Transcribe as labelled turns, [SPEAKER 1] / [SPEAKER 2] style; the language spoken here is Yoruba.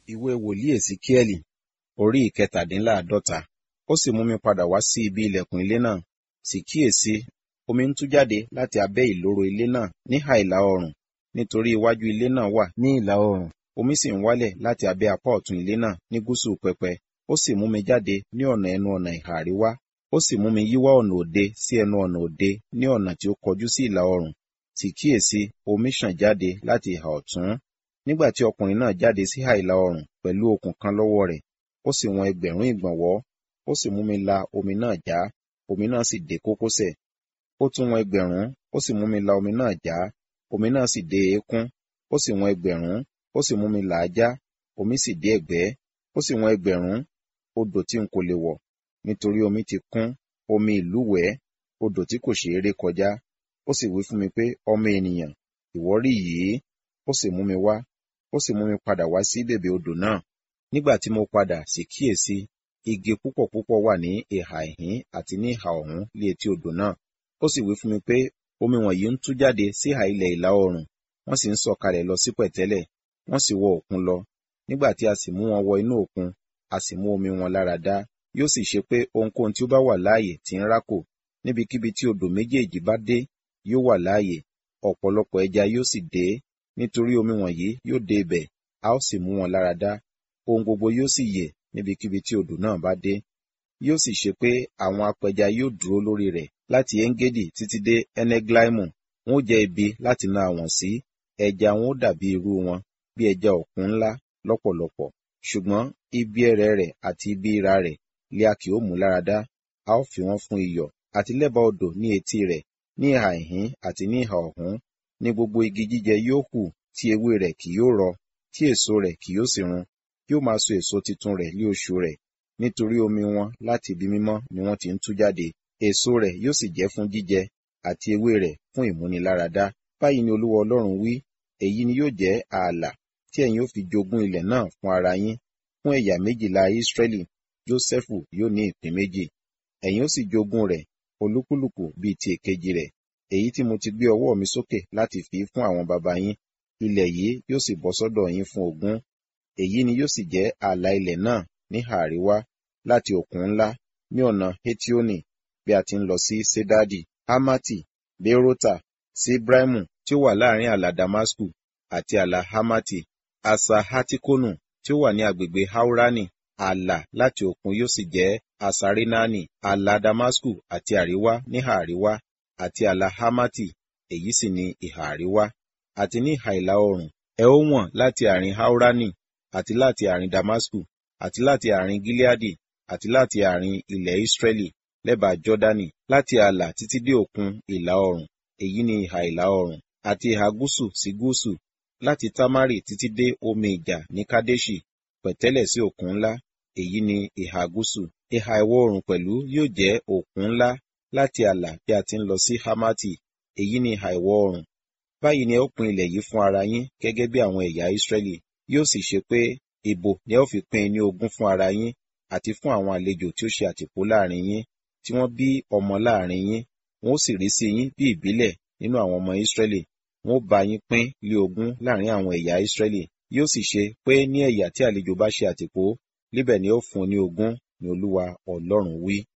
[SPEAKER 1] ìwé wòlíì èsíkíẹ́lì orí ìkẹtàdínláàádọ́ta ó sì mú mi padà wá sí ibi ilẹ̀kùn ilé náà sì kíyèsí omi ń tú jáde láti abẹ́ ìloro ilé náà níhà ìlà oòrùn nítorí iwájú ilé náà wà ní ìlà oòrùn omi sì ń wálẹ̀ láti abẹ́ apá ọ̀tún ilé náà ní gúúsù pẹpẹ ó sì mú mi jáde ní ọ̀nà ẹnu ọ̀nà ìhà àríwá ó sì mú mi yíwá ọ̀nà òde sí ẹnu ọ̀nà òde ní ọ̀nà tí ó kọjú sí ìlà oòrùn sì kíyèsí omi ṣàn jáde láti ìhà ọ̀tún nígbà tí ọkùnrin náà jáde sí ìhà ìlà oòrùn pẹ̀lú okùn kan lọ́wọ́ rẹ̀ ó sì wọn ẹgbẹ̀rún ìgbọ̀nwọ́ ó sì mú mi la omi náà já omi náà sì dé kókósẹ̀ ó tún wọn ẹgbẹ̀rún ó sì mú mi la omi náà já omi náà sì dé eékún ó sì wọn ẹgbẹ̀rún ó sì mú mi là á já omi sì dé ẹ̀gbẹ́ ó sì wọn ẹgbẹ̀rún odò tí n kò lè wọ̀ nítorí omi ti kún omi ìlúwẹ̀ẹ́ odò tí kò ṣeé ré kọjá ó sì wí fún mi pé ọmọ ènìyàn ìwọ rí yìí ó sì mú mi wá ó sì mú mi padà wá sí bèbè odò náà nígbà tí mo padà sì kíyèsí igi púpọ̀ púpọ̀ wà ní ìhà ìhín àti ní ìhà ọ̀hún lé etí odò náà ó sì wí fún mi pé omi wọ̀nyí ń tú jáde sí ìhà ilẹ̀ ìlà oòrùn wọ́n sì ń sọ̀kalẹ̀ lọ sí pẹ̀tẹ́lẹ̀ wọ́n sì wọ òkun lọ nígbà tí a sì mú wọn wọ inú òkun a sì mú omi wọn lára dá yóò sì ṣe pé ohunkóhun tí ó bá wà láàyè tí ń rákò níbikíbi tí odò méjèèjì bá dé yóò wà láàyè ọ̀pọ̀lọpọ̀ ẹja yóò sì dé nítorí omi wọ̀nyí yóò dé ibẹ̀ a ó sì mú wọn lára dá ohun gbogbo yóò sì yè níbikíbi tí odò náà bá dé yóò sì ṣe pé àwọn apẹja yóò dúró lórí rẹ̀ láti engedi títí dé eneglaimu wọn ó jẹ ibi láti na àwọn sí ẹja wọn ó dàbí irú wọn bí ẹja òkun ńlá lọ́pọ̀lọpọ̀ ṣùgbọ́n ibi ẹrẹ̀ rẹ̀ àti ibi ìra rẹ̀ lé a kì ó mú lára dá a ó fi wọ́n fún iyọ̀ àti lẹ́bàá odò ní etí rẹ̀ ní ìhà ìhín àti ní ìhà ọ̀hún ní gbogbo igi jíjẹ yóò hù tí ewé rẹ̀ kì yóò rọ tí èso rẹ̀ kì yóò sì run yóò máa so èso titun rẹ̀ ní oṣù rẹ̀ nítorí omi wọn láti ibi mímọ́ ni wọ́n ti ń tú jáde èso rẹ̀ yóò sì jẹ́ fún jíjẹ àti ewé rẹ̀ fún ìmúniláradá báyìí ni olúwa ọlọ́run wí èyí ni yóò jẹ́ ààlà tí ẹ̀yin ó fi jogún ilẹ̀ náà fún ara yín fún ẹ̀yà méjìlá ísírẹ́lì jósẹ́fù yóò ní ìpín méjì ẹ̀yin ó sì jogún rẹ̀ olúkúlùkù bíi ti èkejì rẹ̀ èyí tí mo ti gbé ọwọ́ mi sókè láti fi fún àwọn baba yín ilẹ̀ yìí yóò sì bọ́ sọ́dọ̀ yín fún ogún èyí ni yóò sì jẹ́ ààlà ilẹ̀ náà níhà àríwá láti òkun ńlá ní ọ̀nà hetioni bí a ti ń lọ sí sedadi hamati berota sí ibrahimu tí ó wà láàrin ààlà damasku àti ààlà hamati asa hatikonu tí ó wà ní agbègbè haurani ààlà láti òkun yóò sì jẹ́ asarinani ààlà damasku àti àríwá níhà àríwá àti ààlà hamati èyí sì ni ìhà àríwá àti ní ìhà ìlà oòrùn ẹ ó wọ̀n láti àárín haurani àti láti àárín damasku àti láti àárín gileadi àti láti àárín ilẹ̀ israẹli lẹ́bàá jọ́dánì láti ààlà títí dé òkun ìlà oòrùn èyí ni ìhà ìlà oòrùn àti ìhà gúúsù sí gúúsù láti tamari títí dé omi ìjà ní kadeshi pẹ̀tẹ́lẹ̀ sí òkun ńlá èyí ni ìhà gúúsù ìhà ìwọ̀ oòrùn pẹ̀lú yóò jẹ́ òkun ńlá láti ààlà bí a ti ń lọ sí hamati èyí ni ìhà ìwọ̀ oòrùn báyìí ni ẹ ó pín ilẹ̀ yìí fún ara yín gẹ́gẹ́ bí àwọn ẹ̀yà israẹli yóò sì ṣe pé ìbò ni ẹ ó fi pín ní ogún fún ara yín àti fún àwọn àlejò tí ó ṣe àtìpó láàrin yín tí wọ́n bí ọmọ láàrin yín wọn ó sì rí sí yín bí ìbílẹ̀ nínú àwọn ọmọ Ísírẹ́lì wọn ó bá yín pín lé ogún láàrin àwọn ẹ̀yà Ísírẹ́lì yóò sì ṣe pé ní ẹ̀yà tí àlejò bá ṣe àtìpó níbẹ̀ ni ó fún ní ogún ni Olúwa Ọlọ́run wí.